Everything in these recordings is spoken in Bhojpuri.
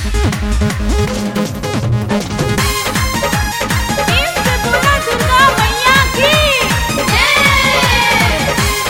इससे बोला दुर्गा मैया की जय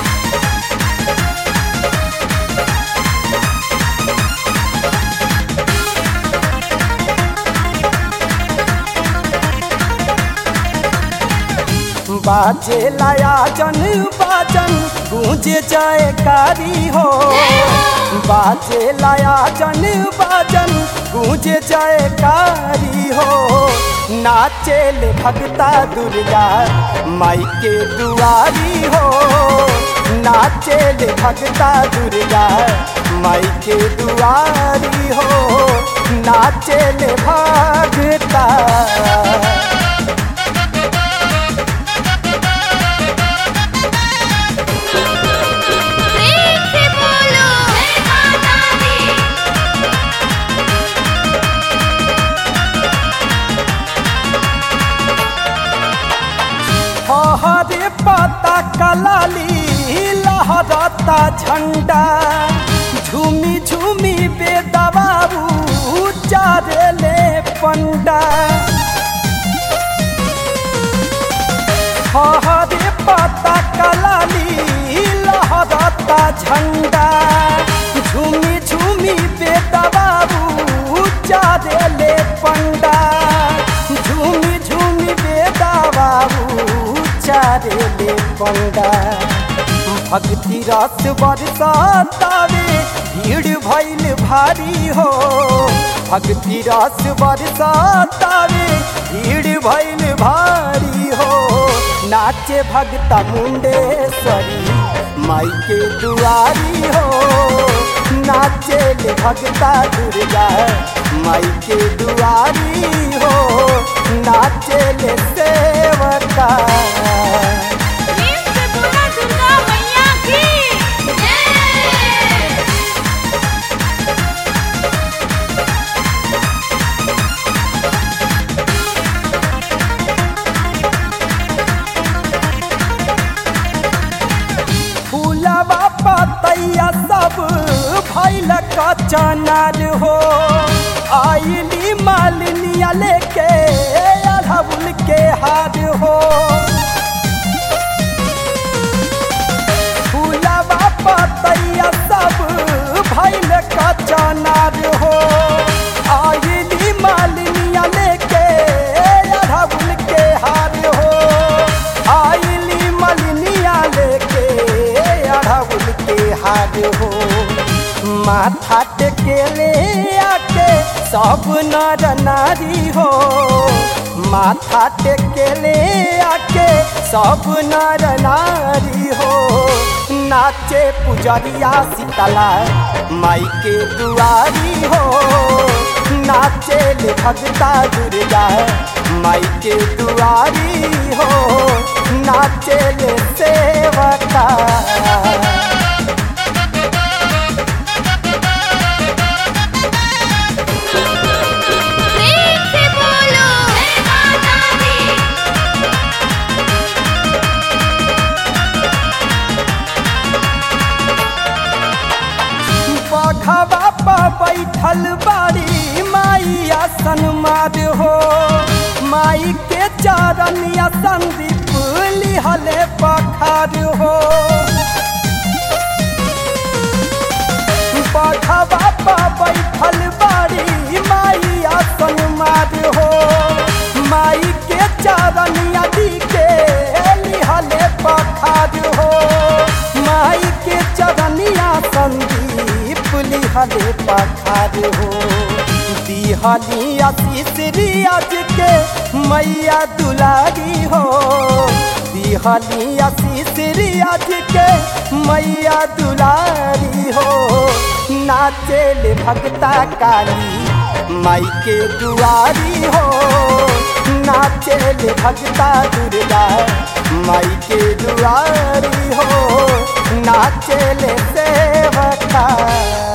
बाजे लाया जन बाजन गूंजे जाए कारी हो बाजे लाया जन बाजन गूंजे जाए कारी हो नाचे ले भगता दुर्गा माई के दुआरी हो नाचे ले भगता दुर्गा माई के दुआरी हो नाचे ले भगता प्रेम से बोलो जय माता दी हरे पता कलाली लहरता झंडा झूमी झूमी बेदबाबू चारे ले पंडा हरे पता कलाली लहरता झंडा झूमी झूमी बेदबाबू चारे ले पंडा झूमी झूमी बेदबाबू चारे ले पंडा भक्ति रस बरसातावे भीड़ भइल भारी हो भक्ति रस बरसातावे भीड़ भइल भारी हो नाचे भगता मुंडेश्वरी माई के दुआरी हो नाचे ले भगता दुर्गा माई के दुआरी हो नाचे ले सेवका इससे बोला दुर्गा मैया की जय फूलवा पतैया सब भैल का चनार हो आइली मालिनिया लेके अढ़उल के हार हो फूलवा पतैया सब भैल का चनार हो आइली मालिनिया लेके अढ़उल के हार हो आइली मलिनिया लेके अढ़उल के हार हो माथा टेके ले आके सब नर नारी हो माथा टेके ले आके सब नर नारी हो नाचे पुजरिया शीतला माई के दुआरी हो नाचे ले भगता दुर्गा माई के दुआरी हो नाचे ले सेवका प्रेम से बोलो जय माता दी बघवा पर बैठल बाड़ी माई आसन मार हो माई के चरनिया संदीप लिहले पखार हो बघवा पर बैठल बाड़ी माई आसन मार हो माई के चरनिया दी के लिहले पखार हो माई के चरनिया संदीप लिहले पखार हो दिहली आशीष रियाज के मैया दुलारी हो दिहली आशीष रियाज के मैया दुलारी हो नाचे ले भगता काली माई के दुआरी हो नाचे ले भगता दुर्गा माई के दुआरी हो नाचे ले सेवका